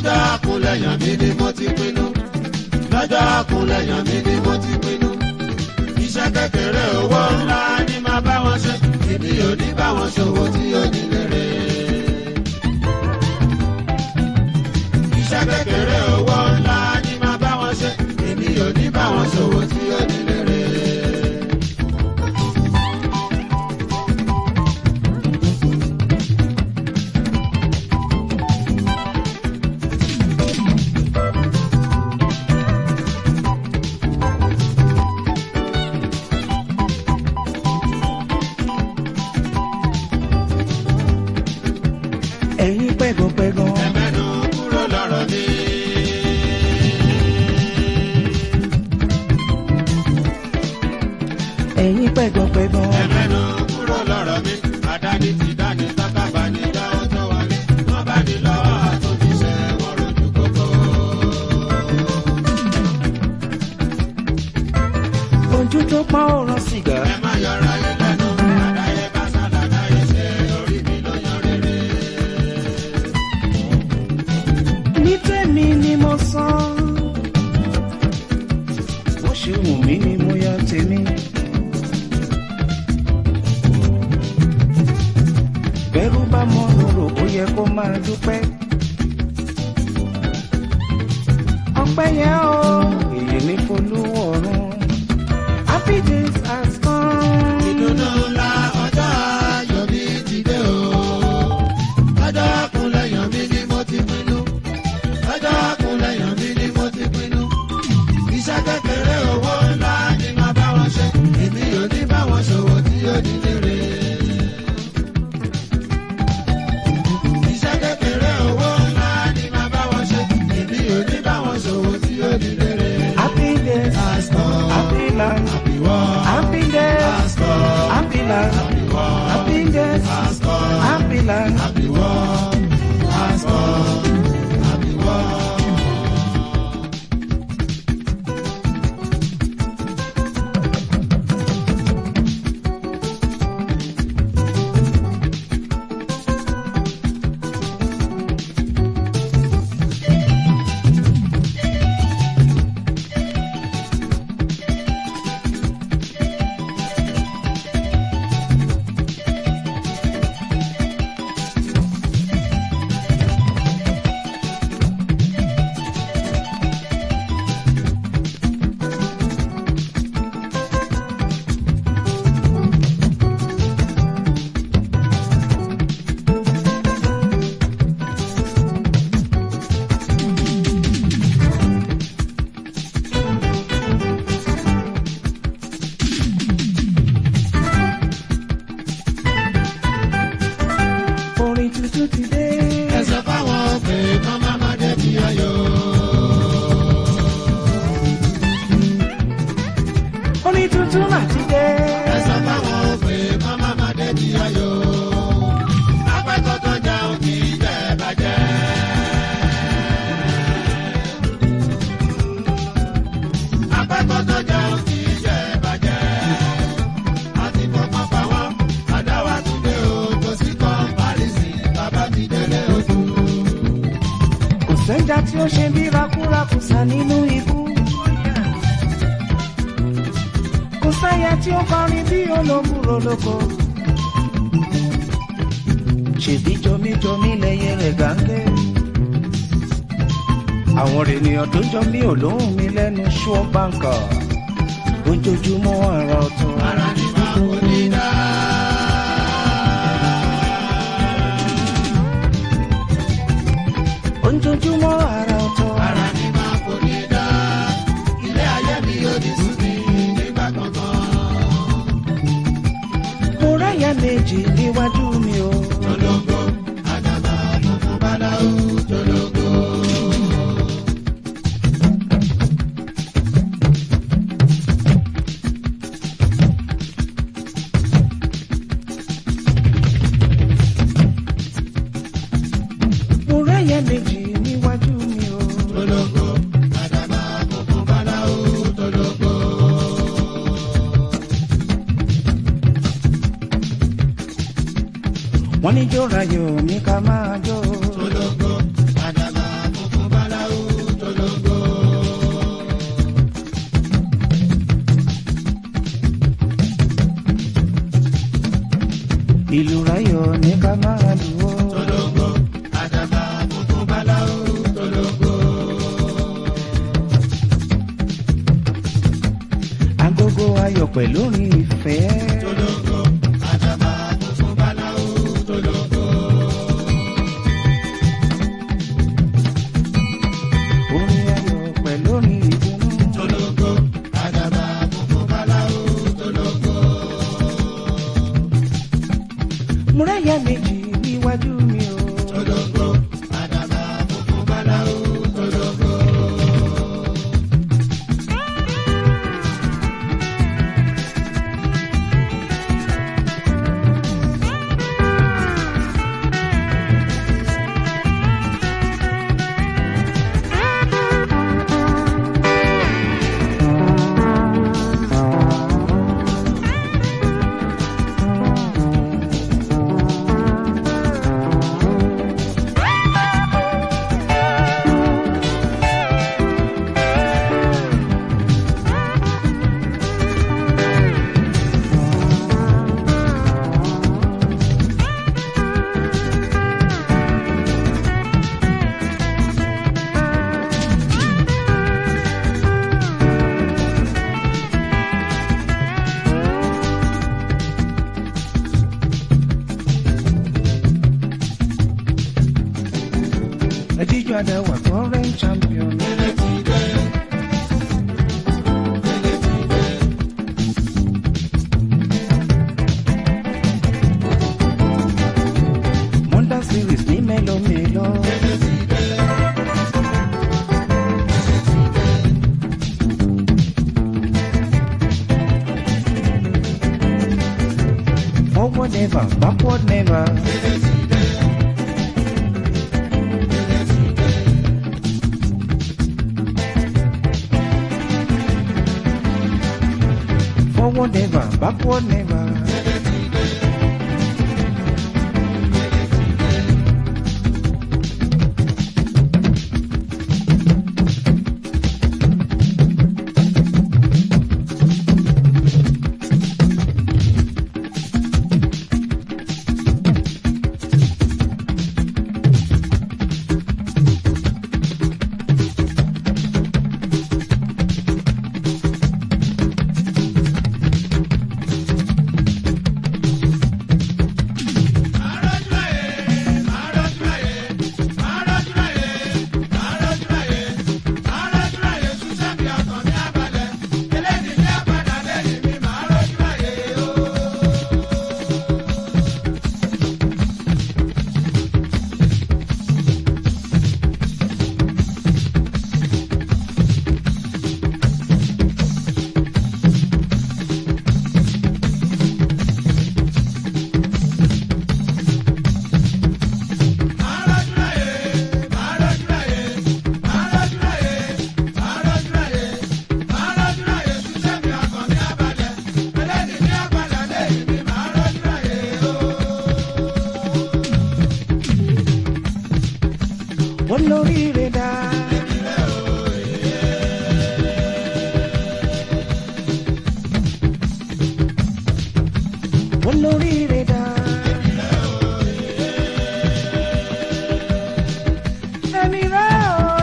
lọ́jọ́ àkúnlẹ̀yàn mi ni mo ti pinnu lọ́jọ́ àkúnlẹ̀yàn mi ni mo ti pinnu iṣẹ́ kékeré owó ńlá ni máa bá wọn ṣe èmi ò ní bá wọn ṣòwò tí ó ní lérè. iṣẹ́ kékeré owó ńlá ni máa bá wọn ṣe èmi ò ní bá wọn ṣòwò tí ó ní lérè. ẹ̀yin pẹ́gànpẹ́gàn ẹ̀mẹ́nu kúrò lọ́rọ̀ mi. ẹ̀yin pẹ́gànpẹ́gàn ẹ̀mẹ́nu kúrò lọ́rọ̀ mi. àdáni ti dání sákàbà ní dáwọ́ tó wálé. wọ́n bá ní lọ́wọ́ àtúntíṣẹ́ wọn rojú kókó. ojú tó pọ́n òràn sìgá ẹ má yọra yín lẹ́nu. àdáyé bá sálà dáyé ṣe orí mi ló yan rere. ní tèmi ni mo sọ bó ṣe wù mí ni mo yan tèmi. bẹ́rù bá mọ lòrò ó yẹ kó máa dúpẹ́. ọpẹ́ yẹn o èyí ní folúwọ̀ ọ̀run happy days has come. ìdùnnú ńlá ọjọ́ ayọ̀ mi ti dé o. ọjọ́ àkúnlẹ̀yàn mi ni mo ti pinnu. ọjọ́ àkúnlẹ̀yàn mi ni mo ti pinnu. iṣẹ́ kékeré owó ńlá ni máa bá wọn ṣe. èmi ò ní bá wọn ṣòwò tí ó ní lérè. iṣẹ́ kékeré owó ńlá ni máa bá wọn ṣe. èmi ò ní bá wọn ṣòwò tí ó ní lérè. happy days Pastor, happy land happy world. happy days Pastor, happy land happy world. happy days Pastor, happy land. happy world. Pastor, happy world. orin tuntun ti dé. Ẹ sọ fáwọn pé kán má má débi ayọ̀. orin tuntun mà ti dé. Ẹ sọ fáwọn pé kán má má débi ayọ̀. Apẹ́kọ̀ọ́ tó jẹun kì í jẹ bàjẹ́. Apẹ́kọ̀ọ́ tó jẹun kì í jẹ bàjẹ́. Àti fọkàn fà wọ́n, àdáwà tún dé o, kò sí kọ́ńpárìsì, bàbá mi délé oṣù. kò sẹ́jà tí ó ṣe bí rakúrakùsà nínú ikú. kò sáyà tí ó kọrin bí olóbùrò lóko. ṣèbí jọmíjọmí lẹyẹ rẹ̀ gàǹgẹ́. àwọn ènìyàn tó jọ mí ò lóhùn mi lẹ́nu ṣọ́ báńkà. ojoojúmọ́ àrà ọ̀tún. Ara ni máa kò ní dá. ojoojúmọ́ àrà ọ̀tún. Ara ni máa kò ní dá. Ilé ayé mi yóò di sùn mí nígbà kankan. mo ráyà méjì níwájú mi o. Jolongo, àdàbà funfun báláwo, jolongo. mo ráyà méjì níwájú mi o. Jolongo, àdàbà funfun báláwo, jolongo. wọ́n ní jó rayò ní ká máa jó. Jolongo, àdàbà funfun ní ká máa lù ó. tolongo àdàbà funfun báláwo tolongo. agogo ayọ̀ pẹ̀lú orin ìfẹ́. tolongo àdàbà funfun báláwo tolongo. orin ayọ̀ pẹ̀lú orin ìdùnnú. tolongo àdàbà funfun báláwo tolongo. múráyà méjì níwájú mi o. tolongo àdàbà funfun báláwo tolongo. ẹjíjọ adáwà current champion. Monda series ní mélòmélò. Forward never, backward never. Forward never, backward never. olóríire dá. olóríire dá. ẹni rẹ̀ o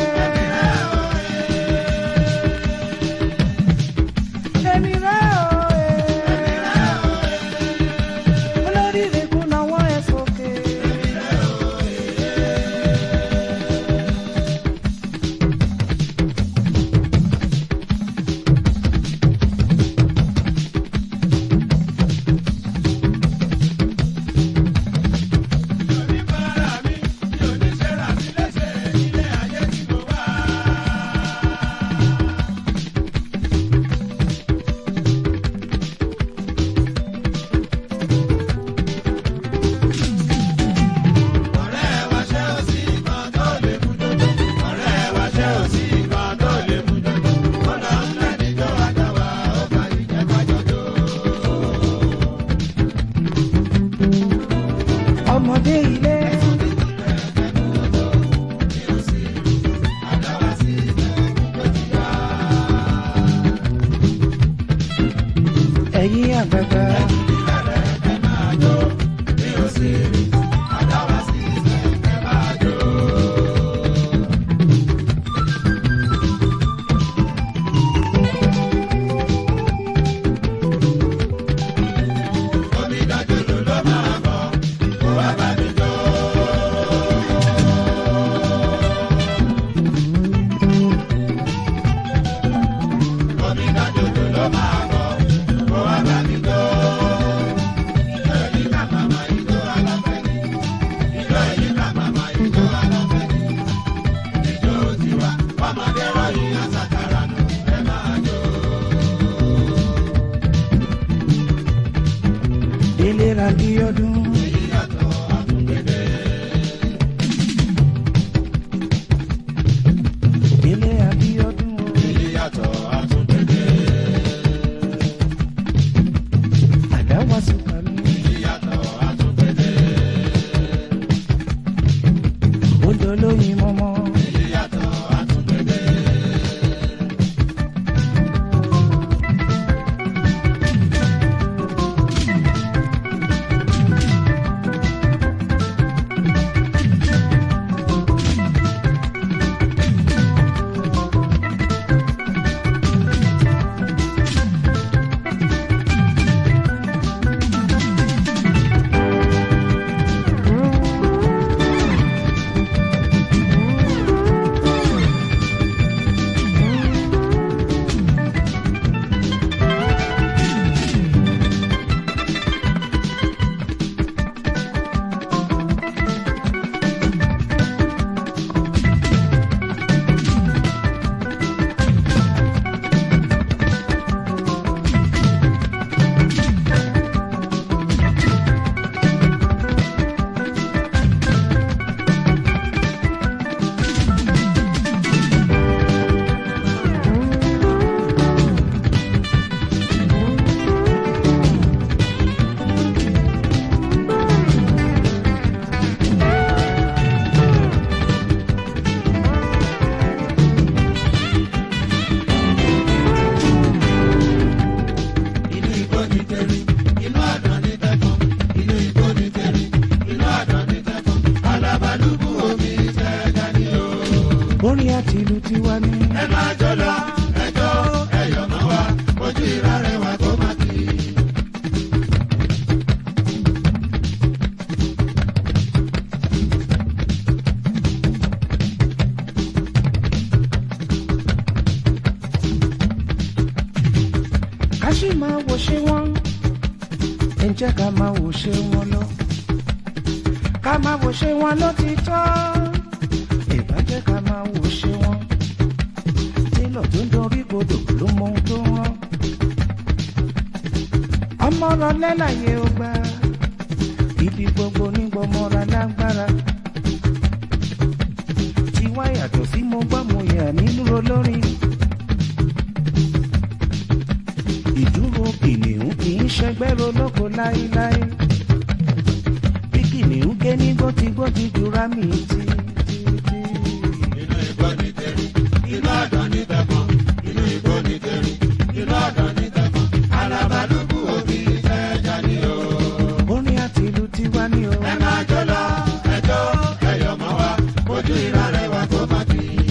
ẹni rẹ̀ o olóríire kún náwó ẹ̀ sókè. ọmọdé ilé. ẹ̀yin àgbàgbà. Abíọ́dún. Délé Abíọ́dún. Àdáwà sùpà mi. Odò lóyin mọ́mọ́. Inú igbó ni tẹ̀rí, inú àdán ni tẹ̀fọ́n. Inú igbó ni tẹ̀rí, inú àdán ni tẹ̀fọ́n. Alábàlúbú omi tẹ̀gà ni o. Orin àti ìlú ti wá ní. Ẹ máa jó lọ, ẹjọ́ ẹ̀yọ̀ mọ́ wa, ojú ìra rẹ̀ wá kó má kì í. ká sì máa wò ṣe wọ́n ẹ jẹ́ ká máa wò ṣe wọ́n lọ ká máa wò ṣe wọ́n ló ti tọ́ ìbá jẹ́ ká máa wò ṣe wọ́n nílò tó ń dorí kodò ló mọ ohun tó ń rán ọmọ rọ lẹ́láyé ó gbà ibi gbogbo nígbọmọra lágbára tiwa yàtọ̀ sí mo gbọ́ mo yà nínú olórin. ìdúró kìnìún kì í ṣẹgbẹ́ ronóko láéláé bí kìnìún gé ní gbótigbóti jura mi ti ti ti. Inú igbó ni tẹ̀rí, inú àdán ni tẹ̀fọ́n. Inú igbó ni tẹ̀rí, inú àdán ni tẹ̀fọ́n. Alábàlúbú omi tẹ̀gà ni o. orin àti ìlú ti wá ní o. Ẹ máa jó lọ, ẹjọ́ ẹ̀yọ̀ mọ́ wa, ojú ìra rẹ̀ wá kó má kì í.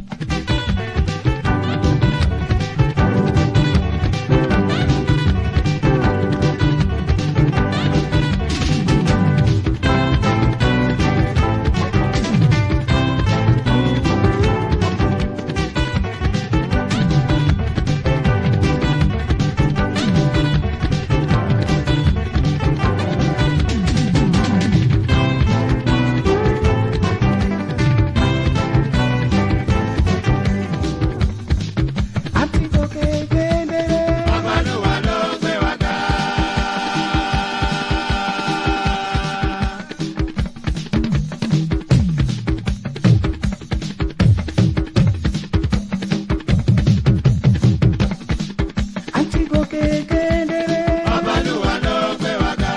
àti gòkè gbẹdẹrẹ. Ọbalúwa ló gbé wa ga. àti gòkè gbẹdẹrẹ. Ọbalúwa ló gbé wa ga.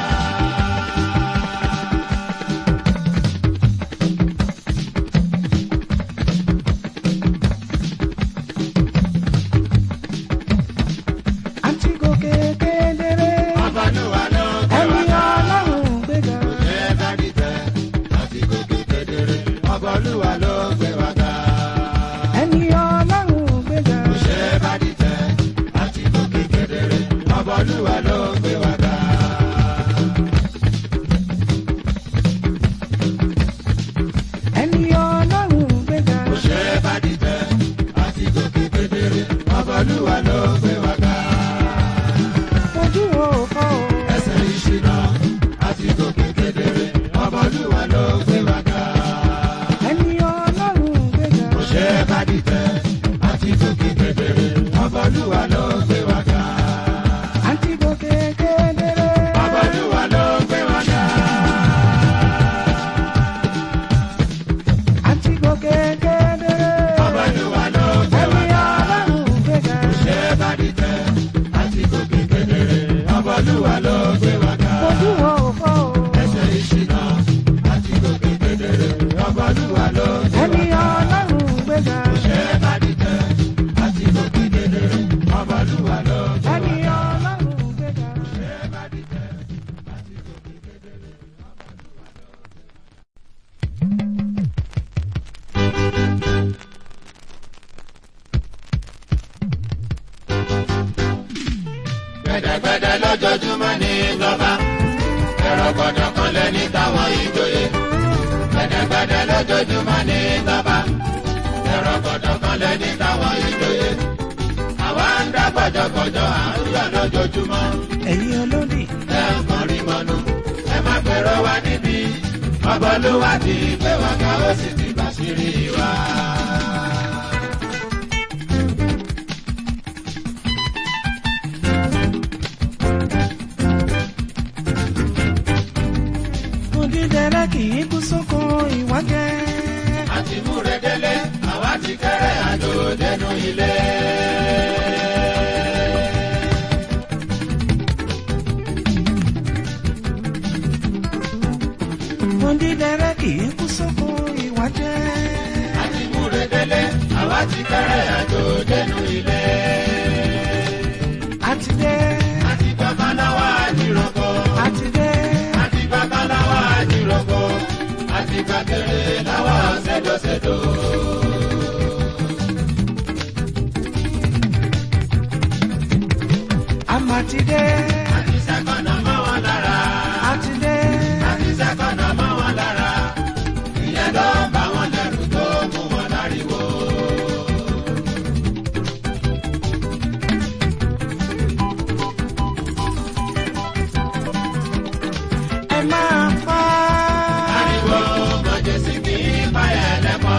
àti gòkè gbẹdẹrẹ. Ọbalúwa ló gbé wa ẹni ga. ọlọ́run gbéga. Ṣé bá dìtẹ̀ àti gòkè kedere? Ọbalúwa ló gbé wa ga. ẹni ọlọ́run gbéga. Ṣé bá dìtẹ̀ àti gòkè kedere? Ọbalúwa ló gbé wa ga. ẹni ọlọ́run gbéga. Ṣé bá dìtẹ̀ àti gòkè kedere? Ọbalúwa ló gbé wa ga. ojú wo kọ́ o. Ẹsẹ̀ ìṣìnà àti gòkè kedere. Ọbalúwa ló gbé wa ga. ẹni ọlọ́run gbéga. Ṣé bá dìtẹ̀ àti gòkè kedere? Ọbalúwa ló gbé wa ga. àti gòkè gbẹdẹrẹ. Ọbalúwa ló gbé lójoojúmọ́ ní ìjọba ẹ̀rọ gbọ́dọ̀ kan lẹ́ni táwọn ìjòyè gbẹdẹgbẹdẹ lójoojúmọ́ ní ìjọba ẹ̀rọ gbọ́dọ̀ kan lẹ́ni táwọn ìjòyè àwa ń dá gbọ́jọ́gbọ́jọ́ à ń yọ̀ lójoojúmọ́ ẹ̀yin olódì ẹ ń kọrin mọ́nu ẹ má gbèrò wá níbí ọbọlúwa ti gbé wa ká ó sì ti bàṣírí wa. odídẹrẹ́ kì í kú sóko ìwájẹ́. àti múre délé àwa ti kéré àjò dénú ilé. odídẹrẹ́ kì í kú sóko ìwájẹ́. àti múre délé àwa ti kéré àjò dénú ilé. àti dé àti gbàgbọ́láwà àjìròkọ. àti dé àti gbàgbọ́láwà àjìròkọ. àti gbàgede láwà ṣèdọ̀ṣèdọ̀. àmà ti dé àti sẹ́kọ̀nà mọ́ wọn lára. àti dé àti sẹ́kọ̀nà mọ́ wọn lára. ìyẹn ló ń bá wọn lẹ́rù tó mú wọn láriwo. ẹ máa pa. ariwo mọ̀jẹ̀sí kì í payẹ̀ lẹ́kọ̀ọ́.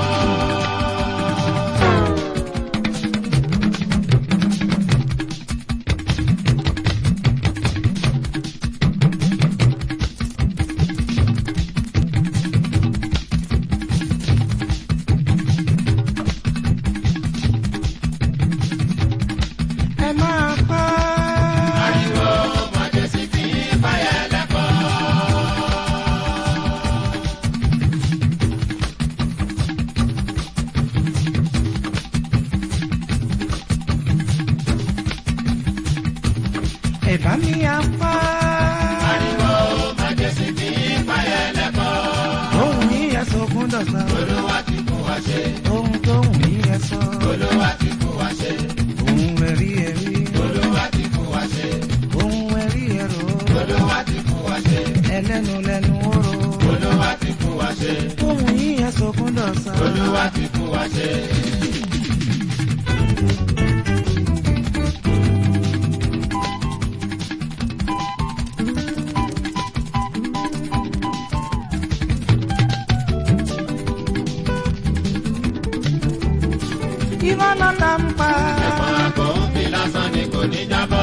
ẹ máa pa. ariwo mọ̀jẹ̀sí kì í payẹ̀ lẹ́kọ̀ọ́. ẹ bá mi á pa. ariwo mọ̀jẹ̀sí kì í payẹ̀ lẹ́kọ̀ọ́. ohun mi yẹ sọkún dọ̀sán. olúwa ti kú wa ṣe. ohun tó hùn mí yẹ sọ. olúwa ti kú wa ṣe. ohun ẹ̀rí ẹ̀rí. olúwa ti kú wa ṣe. ohun ẹ̀rí ẹ̀rọ. olúwa ti kú wa ṣe. ẹlẹ́nu lẹ́nu oró. olúwa ti kú wa ṣe. ohun yìí yẹ sọkún dọ̀sán. olúwa ti kú wa ṣe. irọ́ náà là ń pa. ẹ̀fọn àgọ́ ń fi lásán ni kò ní jábọ́.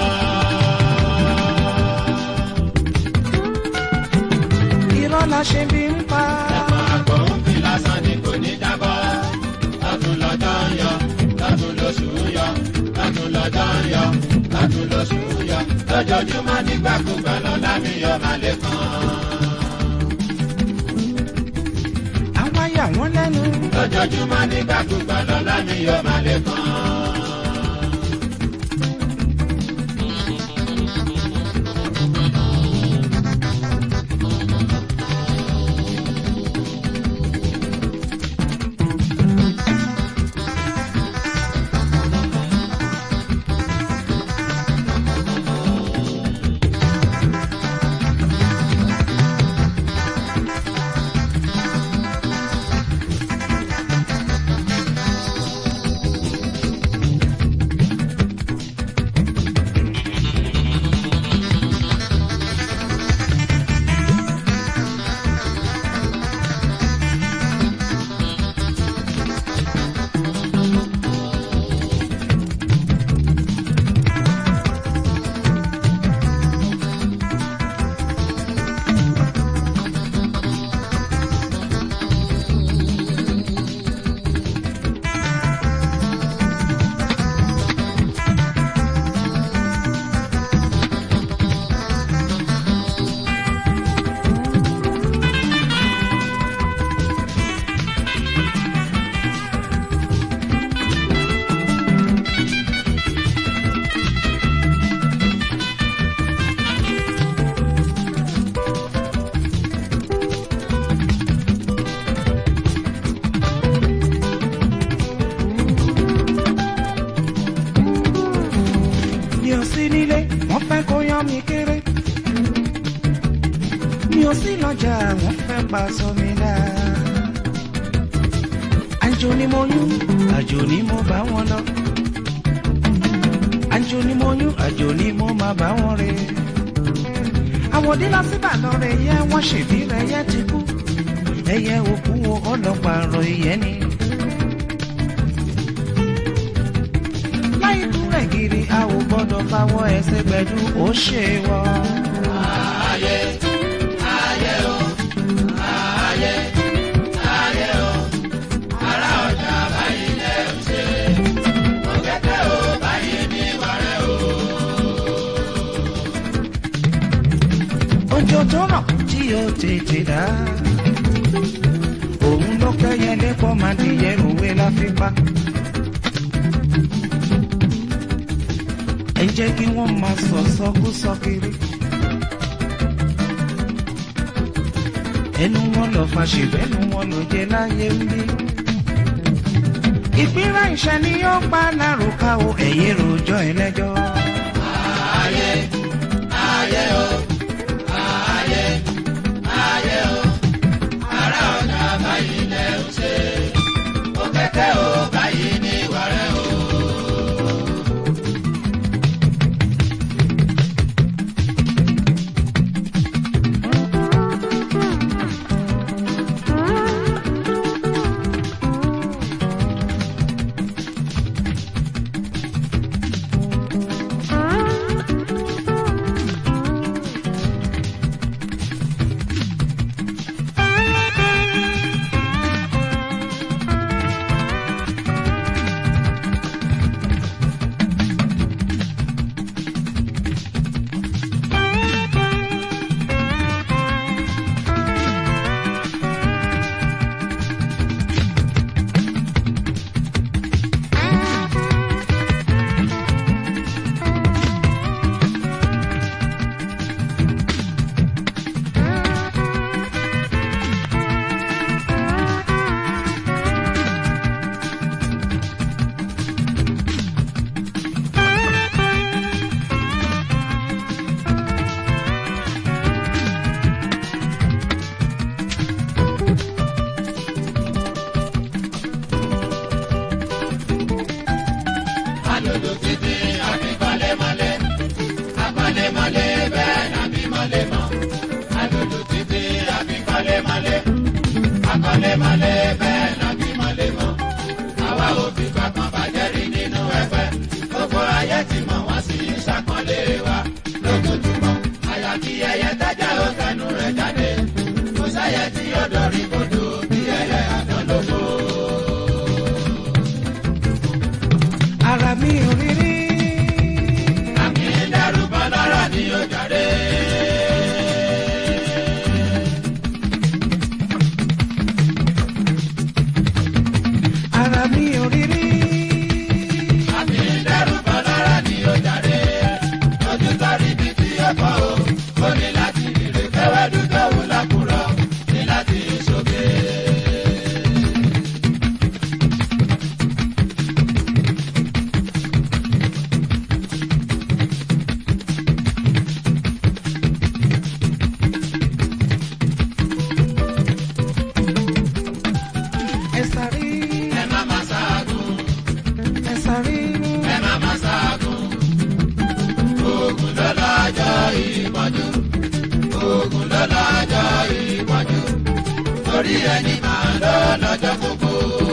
irọ́ la ṣe bí ń pa. ẹ̀fọn àgọ́ ń fi lásán ni kò ní jábọ́. lọ́tún lọ́jọ́ ń yọ lọ́tún lóṣù ń yọ lọ́tún lọ́jọ́ ń yọ lọ́tún lóṣù ń yọ lójoojúmọ́ nígbàkúgbà lọ́la mi yọ máa lè kàn. àwa yà wọ́n lẹ́nu. lójoojúmọ́ nígbàkúgbà lọ́la mi yọ máa lè kàn. rán mi kéré mi ò sí lọ́jà wọ́n fẹ́ pa sọ mi dá. àjò ni mo yún àjò ni mo bá wọn lọ. àjò ni mo yún àjò ni mo máa bá wọn rè. àwọn òdí lọ sí ìbàdàn rẹ̀ yẹ wọ́n ṣèbí rẹ̀ yẹ ti kú. ẹyẹ òkú wo ọlọ́pàá rọ ìyẹn ni. láì kú rẹ̀ gírí a ò gbọ́dọ̀ fáwọ́ ẹsẹ̀ gbẹ̀dú ó ṣe wọ́. Ayé, ayé o, ayé, ayé o, ará ọjà báyìí lẹ̀ ń ṣe. Òkèké o, báyìí ní wàrẹ́ o. òjò tó rọ̀ tí ó tètè dá. òun ló kẹ́yẹ lẹ́kọ̀ọ́ máa di yẹ̀rùwé láfipá. ẹ jẹ́ kí wọ́n máa sọ sọkúsọ kiri. ẹnu wọn lọ fàṣìbẹ́nu wọn ló jẹ láyé ń bí. ìpínlẹ̀ ìṣẹ́ ni yóò pa lárúkà o ẹ̀yẹ́ rojọ́ ẹlẹ́jọ́. Ayé, ayé o, ayé, ayé o, ará ọjà báyìí lẹ̀ ń ṣe. Òkèké o, báyìí ní wàrẹ́ o. Alòdò títí àbí mọ́lẹ́mọ́lẹ́, amọ́lẹ́mọ́lẹ́ bẹ́ẹ̀ nàbí mọ́lẹ́mọ́. Alòdò títí àbí mọ́lẹ́mọ́lẹ́, amọ́lẹ́mọ́lẹ́ bẹ́ẹ̀ nàbí mọ́lẹ́mọ́. Àwa ò fi gbàgbọ́n bàjẹ́ rí nínú ẹgbẹ́. Gbogbo ayé ti mọ̀ wọ́n sì ń ṣàpọ́nlé wa lójoojúmọ́. Àyàfi ẹyẹ tẹ́jà ó tẹnu rẹ̀ jáde. Kò sẹ́yẹ tí yóò dorí kodò bí ẹyẹ àdán lóko. ara mi ò rí rí. Àmì dẹ́rùbọ̀ lọ́rọ̀ ni ó jáde. ara mi ò rí rí. Àmì dẹ́rùbọ̀ lọ́rọ̀ ni ó jáde. Ojú sọ́rí ibi tí ó kọ́ o. Ó ní láti rírè fẹ́wẹ́ dúdú òun lákùrọ̀. Ní láti ṣoge. ẹ sáré Ẹ má má ṣaagùn. ẹ sáré Ẹ má má ṣaagùn. Oògùn ló lọ́jọ́ ìpọ́njú. Oògùn ló lọ́jọ́ ìpọ́njú. Torí ẹni máa lọ lọ́jọ́ gbogbo.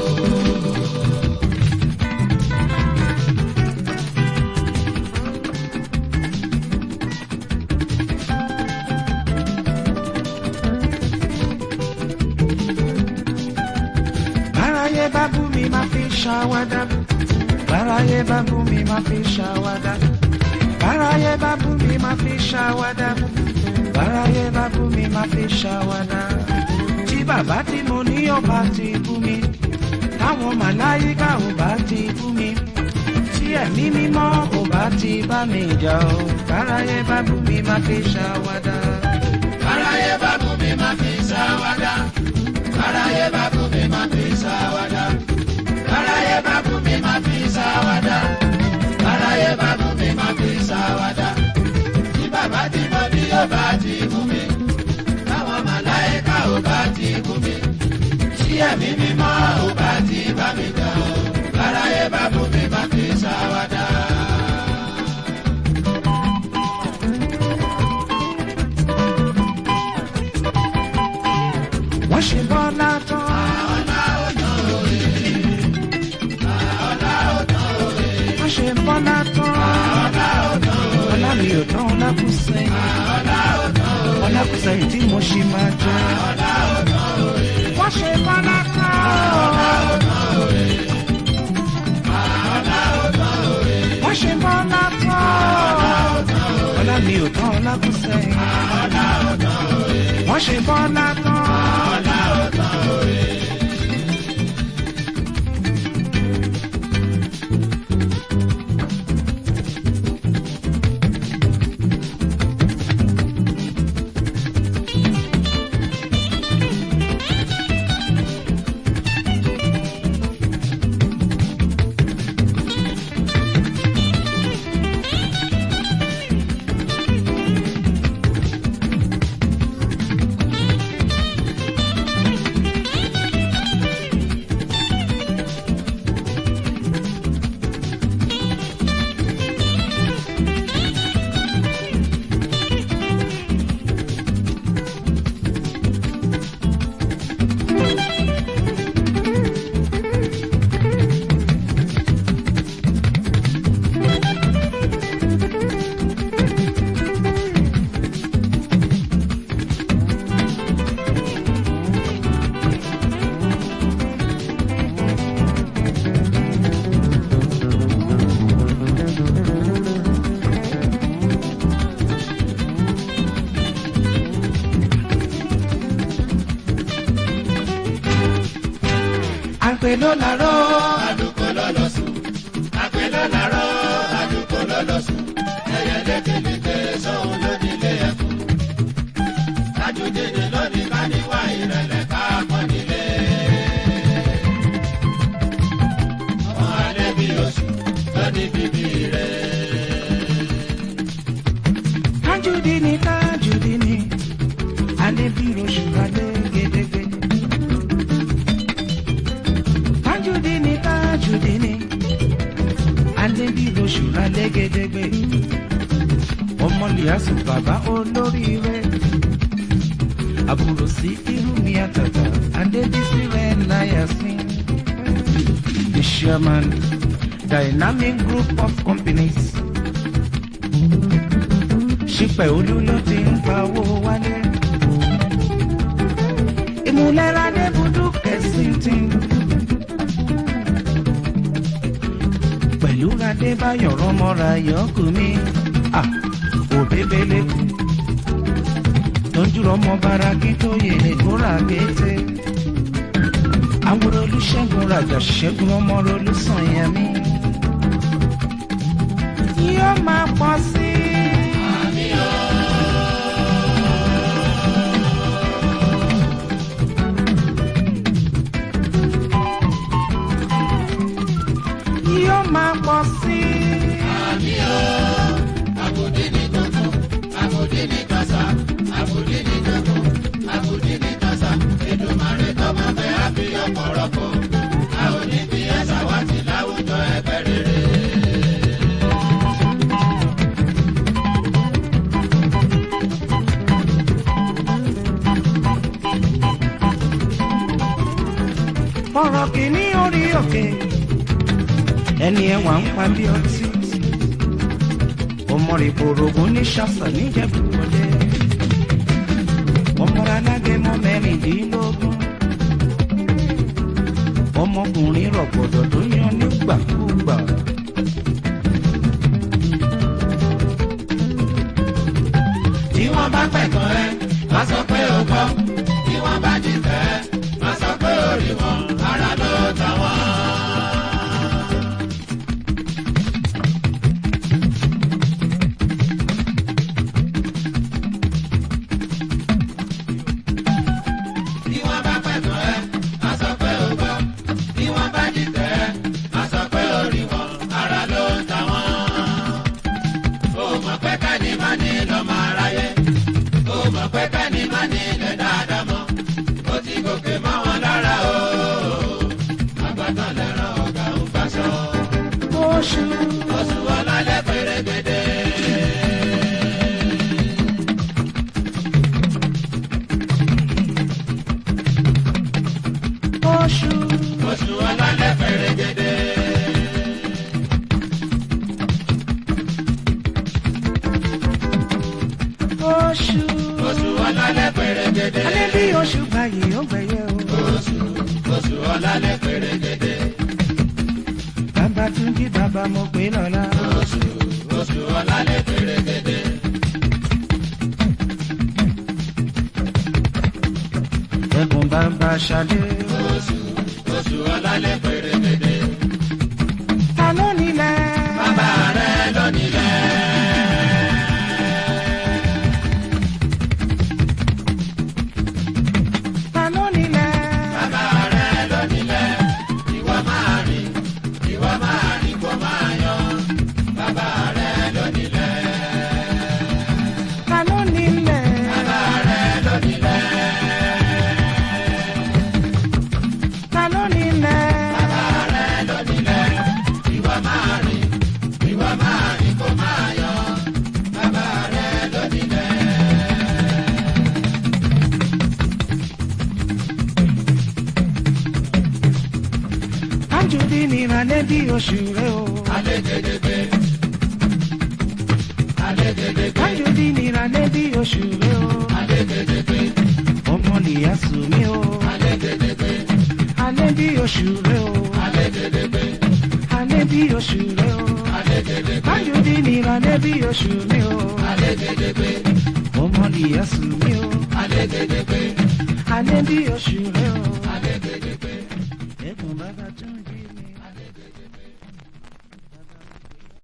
báráyé bá bú mi máa fi ṣàwádà báráyé bá bú mi máa fi ṣàwádà báráyé bá bú mi máa fi ṣàwádà báráyé bá bú mi máa fi ṣàwádà tí bàbá tí mo ní ọba ti bú mi táwọn màláyíká ò bá ti bú mi tí ẹ̀mí mímọ́ ò bá ti bá mi jà ó báráyé bá bú mi máa fi ṣàwádà. Aráyé bá bú mi máa fi ṣàwádà. Aráyé bá bú mi máa fi ṣàwádà. Aráyé bá bú mi máa fi ṣàwádà. Aráyé bá bú mi máa fi ṣàwádà. Tí bá ti mú mi táwọn màláìka ò bá ti mú mi tí ẹ̀mí mímọ́ ò bá ti bá mi jà ó láráyé bá mú mi má fi ṣàwádà. wọ́n ṣe bọ́lá tán. wọ́n ṣe bọ́lá tán. ọlá mi ò tán ọlá kù sẹ́yìn. ọlá kù sẹ́yìn tí mo ṣì máa jẹ. wọ́n ṣe bọ́lá tán. wọ́n ṣe bọ́lá tán. ọlá mi ò tán ọlá kù sẹ́yìn. wọ́n ṣe bọ́lá tán. àgbẹ̀ ló làárọ̀. àdúgbò lọ́lọ́ sùn àgbẹ̀ ló làárọ̀ àdúgbò lọ́lọ́ sùn ẹyẹ lékeleke sóhun lónílé ẹkùn tajúdédé lónìí ká níwá ìrẹ̀lẹ̀ ká pọ̀ nílé. ọmọ alẹ́ bí oṣù lónìí bíbí rẹ̀. Tajudi ni tajudi ni alẹ́ bí oṣù alẹ́ gédégbé. Tajudi ni tajudi ni alẹ́ bí oṣù alẹ́ gédégbé. Ọmọ Liasu bàbá olóríire. Àbúrò sí irú mi àtàtà Adébísí rẹ̀ láyà sí. The chairman Dynamic Group of Companies ṣípẹ̀ olú ló ti ń pawó wálé. ìmúlẹ́ra débùdú kẹ̀sìntì. pẹ̀lú adébáyọ̀ rọmọra yọkù mi òbébélé tójú rọmọ bara kí tó yèrè kóra kété. àwòrán olùṣègùn rajà ṣẹ́gun ọmọ olùsàn yẹn mi. yóò máa pọ̀ sí i. yóò máa pọ̀ sí i. àmì o àbòdì ní gbogbo àbòdì ní kàṣà àbòdì ní gbogbo àbòdì ní kàṣà èdòmàrè tọmọ fẹ́ àbí ọ̀pọ̀rọ̀pọ̀ a ò ní bí ẹ̀sà wá sí láwùjọ ẹgbẹ́ rere. ọ̀rọ̀ kìíní orí òkè ẹni ẹwà ń pa bí ọtí ọmọ rẹ̀ bòrògùn ní ṣàṣà níjẹ̀bùrọ̀lẹ́ ọmọ alágẹmọ mẹ́rìndínlógún ọmọkùnrin rọ̀gbọ̀dọ̀ tó yan nígbàkúgbà. tí wọ́n bá pẹ̀gàn ẹ má sọ pé o gbọ́ tí wọ́n bá dìtẹ̀ ẹ má sọ pé o rí wọn ara ló ta wọ́n. Bí wọ́n bá pẹ̀gàn ẹ, má sọ pé o gbọ́. Bí wọ́n bá dìtẹ̀ ẹ, má sọ pé o rí wọn, ara ló ń ta wọ́n. O mọ̀ pé káni má ní lọ́mọ aráyé. O oṣù oṣù ọlálẹ́ pèrègèdè. oṣù oṣù ọlálẹ́ pèrègèdè. oṣù oṣù ọlálẹ́ pèrègèdè. alẹ́ bí oṣù báyìí ó gbẹ̀yẹ o. oṣù oṣù ọlálẹ́ pèrègèdè. bàbá tún jí bàbá mo pè lọ́la. oṣù oṣù ọlálẹ́ pèrègèdè. ẹkùn bàbá ṣadé. oṣù oṣù ọlálẹ́ pèrègèdè. ta ló nílẹ̀. bàbá rẹ ló nílẹ̀. ta ló nílẹ̀. bàbá rẹ ló nílẹ̀. ìwọ máa rìn ìwọ máa rìn kó máa yan. bàbá rẹ ló nílẹ̀. ta ló nílẹ̀. bàbá rẹ ló nílẹ̀. ta ló nílẹ̀. bàbá rẹ ló nílẹ̀. ìwọ máa rìn ìwọ máa rìn kó máa yan. bàbá rẹ ló nílẹ̀. Anjudi ni ìrànlẹ́ bí oṣù rẹ o. alégedegbe alégedegbe Anjudi ni ìrànlẹ́ bí oṣù rẹ o. alégedegbe ọmọ nìyá sùn mí o. alégedegbe alẹ́ bí oṣù rẹ o. alégedegbe alẹ́ bí oṣù rẹ o. alégedegbe Anjudi ni ìrànlẹ́ bí oṣù mi o. alégedegbe ọmọ nìyá sùn mí o. alégedegbe alẹ́ bí oṣù rẹ o. alégedegbe. ẹkùn bàbá tún jẹ.